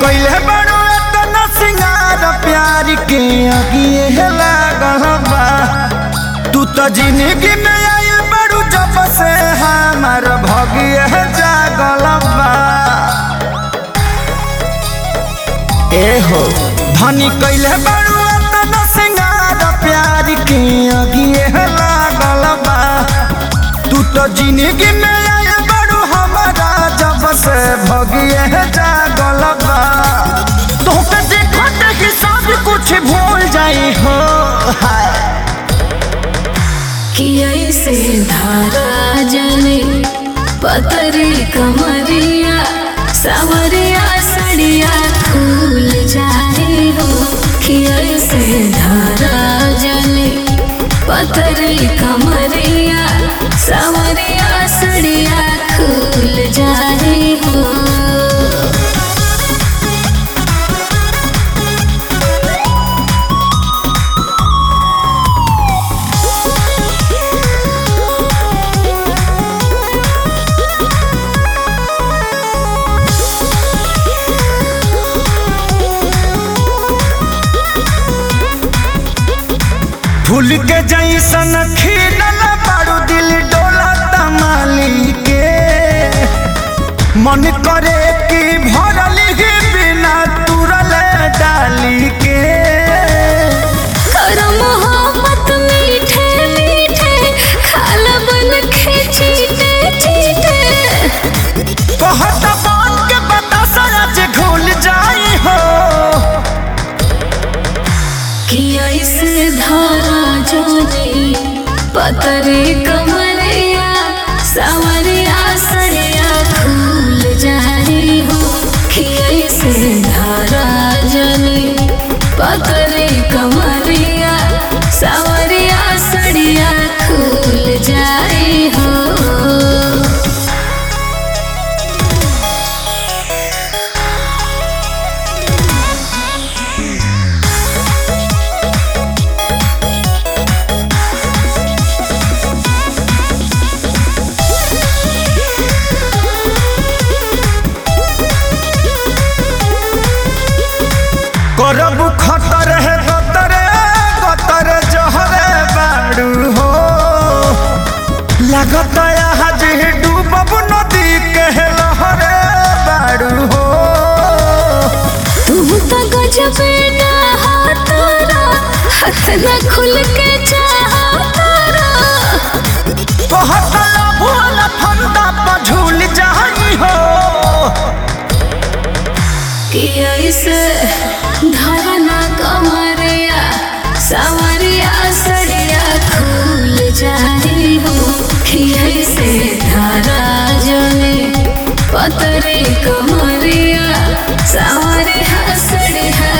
कइले बड़ो एतना सिंगार प्यार के अगिए लागल बा तू तो जिंदगी में आइल बड़ू जब से हमार भगिए जागल बा ए हो धनी कइले बड़ू एतना सिंगार प्यार के अगिए लागल बा तू तो जिंदगी में आइल बड़ू हमारा जब से भगिए जागल बा तोहके देखत ही सब कुछ भूल जाई हो हाय कि ऐसे धारा जले पतरी कमरिया सवरिया सड़िया खुल जाए हो कि ऐसे धारा जले पतरी कमरिया सवरिया सड़िया खुल जाए हो फूल के जैसन खिलल बारू दिल डोला तमाली के मन करे कि भरल ही बिना तुरल डाली के करो मोहब्बत मीठे मीठे खाल बन के चीटे चीटे कहत बात के बता सच घुल जाई हो कि ऐसे धारा जोनी पतरे कमरिया सवरिया सरिया खुल जाए हो कि ऐसे धारा जोनी पतरे कमरिया सवरिया सरिया खुल जाए हो करब खतर है गतरे गतर जहरे बाड़ू हो लागत आज डूबब नदी के लहरे बाड़ू हो तुम तो गजब ना हाथारा हाथ न खुल के चाहतारा कहत भूल फंदा पर झूल जाई हो कि ऐसे धरना कमरिया सवरिया सड़िया खुल जाए हो कि ऐसे धारा जले पतरे कमरिया सवरिया सड़िया